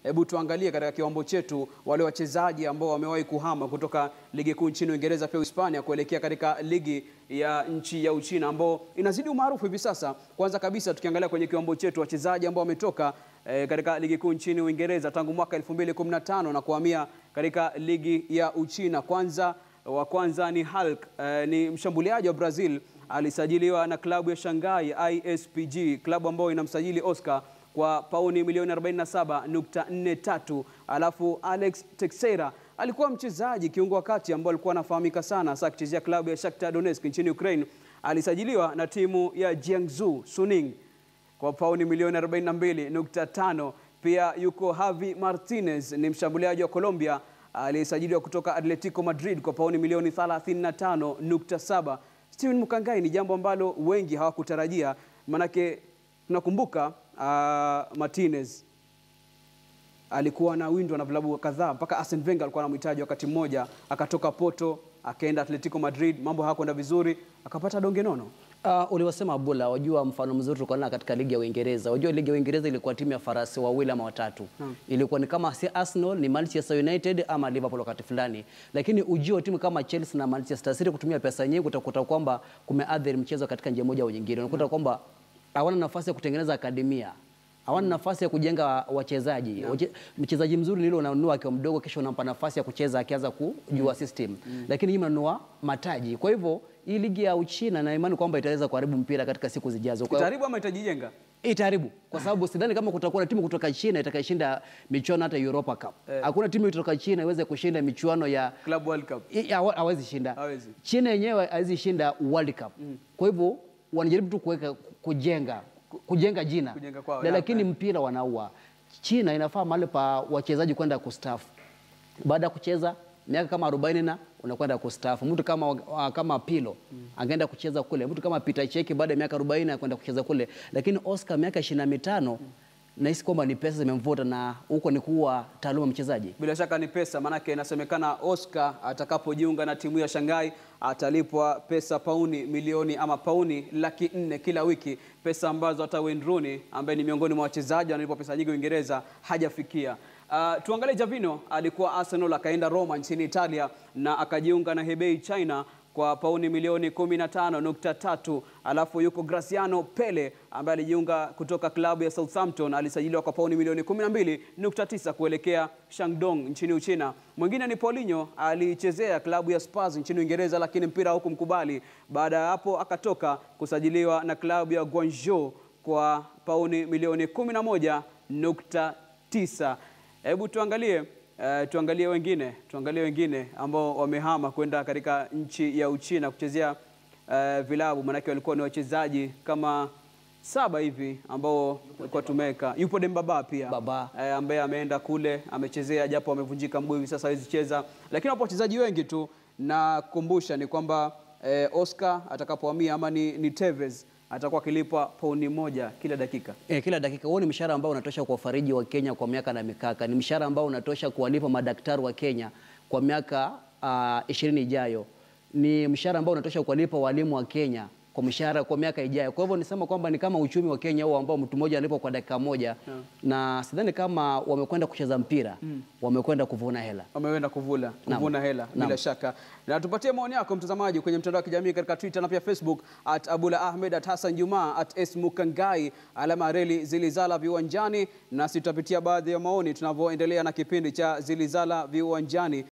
Hebu tuangalie katika kiwambo chetu wale wachezaji ambao wamewahi kuhama kutoka ligi kuu nchini Uingereza pia Hispania kuelekea katika ligi ya nchi ya Uchina ambao inazidi umaarufu hivi sasa. Kwanza kabisa tukiangalia kwenye kiwambo chetu wachezaji ambao wametoka eh, katika ligi kuu nchini Uingereza tangu mwaka 2015 na kuhamia katika ligi ya Uchina. Kwanza wa kwanza ni Hulk, eh, ni mshambuliaji wa Brazil alisajiliwa na klabu ya Shanghai ISPG, klabu ambayo inamsajili Oscar kwa pauni milioni 47.43. Alafu Alex Teixeira alikuwa mchezaji kiungo wa kati ambao alikuwa anafahamika sana hasa akichezea klabu ya Shakhtar Donetsk nchini Ukraine. Alisajiliwa na timu ya Jiangsu Suning kwa pauni milioni 42.5. Pia yuko Javi Martinez, ni mshambuliaji wa Colombia aliyesajiliwa kutoka Atletico Madrid kwa pauni milioni 35.7. Steven Mukangai ni jambo ambalo wengi hawakutarajia, manake tunakumbuka uh, Martinez alikuwa anawindwa na vilabu kadhaa mpaka Arsene Wenger alikuwa anamhitaji wakati mmoja, akatoka Porto akaenda Atletico Madrid, mambo hayakwenda vizuri, akapata donge nono. Uh, uliwasema Abula, wajua mfano mzuri tulikuwa nao katika ligi ya Uingereza. Wajua ligi ya Uingereza ilikuwa timu ya farasi wawili ama watatu. Ilikuwa ni kama si Arsenal, ni Manchester United ama Liverpool wakati fulani. Lakini ujio wa timu kama Chelsea na Manchester City kutumia pesa nyingi utakuta kwamba kumeathiri mchezo katika njia moja au nyingine. Unakuta kwamba hawana nafasi ya kutengeneza akademia hawana nafasi ya kujenga wachezaji. Wache- Mchezaji mzuri ni yule unanunua akiwa mdogo, kisha unampa nafasi ya kucheza akianza kujua system, lakini hii mnanunua mataji. Kwa hivyo hii ligi ya Uchina na imani kwamba itaweza kuharibu mpira katika siku zijazo. Kwa hiyo Itaharibu ama itajijenga? itaharibu kwa sababu sidhani kama kutakuwa na timu kutoka China itakayeshinda michuano hata Europa Cup. Hakuna timu kutoka China iweze kushinda michuano ya Club World Cup. I- hawa- hawezi shinda. Hawezi. China yenyewe hawezi shinda World Cup. Kwa hivyo wanajaribu tu kuweka kujenga kujenga jina Kujenga kwao, Na naam, lakini mpira wanaua. China inafaa mahali pa wachezaji kwenda kustaafu baada ya kucheza miaka kama 40 na unakwenda kustaafu. Mtu kama wa- kama Pilo angeenda kucheza kule, mtu kama Peter Cheki baada ya miaka 40 anakwenda kucheza kule, lakini Oscar miaka 25 nahisi kwamba ni pesa zimemvuta na huko ni kuwa taaluma mchezaji. Bila shaka ni pesa, maanake inasemekana Oscar atakapojiunga na timu ya Shanghai atalipwa pesa pauni milioni ama pauni laki nne kila wiki, pesa ambazo hata Wayne Rooney ambaye ni miongoni mwa wachezaji wanalipwa pesa nyingi Uingereza hajafikia. Uh, tuangalie Javino, alikuwa Arsenal akaenda Roma nchini Italia na akajiunga na Hebei China kwa pauni milioni 15.3. Alafu yuko Graciano Pele ambaye alijiunga kutoka klabu ya Southampton, alisajiliwa kwa pauni milioni 12.9 kuelekea Shandong nchini Uchina. Mwingine ni Paulinho, alichezea klabu ya Spurs nchini Uingereza, lakini mpira hukumkubali. Baada ya hapo akatoka kusajiliwa na klabu ya Guangzhou kwa pauni milioni 11.9. Hebu tuangalie eh, tuangalie wengine tuangalie wengine ambao wamehama kwenda katika nchi ya Uchina kuchezea eh, vilabu, maanake walikuwa ni wachezaji kama saba hivi ambao walikuwa tumeweka. Yupo Dembaba pia Baba. eh, ambaye ameenda kule amechezea, japo amevunjika mguu hivi sasa hawezi cheza, lakini wapo wachezaji wengi tu. Na kukumbusha ni kwamba eh, Oscar atakapohamia ama ni, ni Tevez atakuwa akilipwa pauni moja kila dakika. E, kila dakika. Huo ni mshahara ambao unatosha kuwafariji wa Kenya kwa miaka na mikaka. Ni mshahara ambao unatosha kuwalipa madaktari wa Kenya kwa miaka ishirini ijayo. Ni mshahara ambao unatosha kuwalipa walimu wa Kenya kwa mshahara kwa miaka ijayo. Kwa hivyo nisema kwamba ni kama uchumi wa Kenya huo ambao mtu mmoja analipwa kwa dakika moja na sidhani kama wamekwenda kucheza mpira, wamekwenda kuvuna hela. wameenda kuvula kuvuna hela bila Naam. shaka. Na tupatie maoni yako mtazamaji kwenye mtandao wa kijamii katika Twitter na pia Facebook at Abula Ahmed at Hassan Juma at S Mukangai alama reli zilizala viwanjani, nasi tutapitia baadhi ya maoni tunavyoendelea na kipindi cha zilizala viwanjani.